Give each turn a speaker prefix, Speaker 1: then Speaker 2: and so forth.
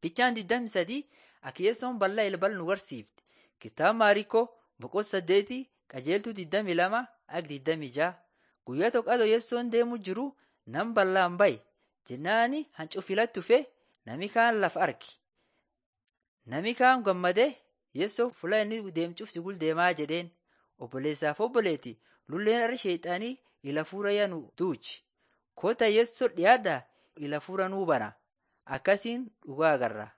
Speaker 1: Fichaan 23 Akiyyeessoon bal'aa ilbal nu barsiifte. Kitaaba Maariikoo boqonnaa saddeetii qajeeltuu 22 akka 26 guyyaa tokko Yeessoon deemu jiru nam bal'aan baye jennaani hancuufilatti dhufe nami kaan lafa arge. Nami kaan gammadee Yeessoo fuula inni deemcuuf si gul deemaa jedheen obboleessaaf obboleetti lulleen har'a sheexaanii ila fuura yaa nu duuchi. Kota Yeessoo dhiyaadhaa ila fuura nuu bana akkasiin dhugaa agarra.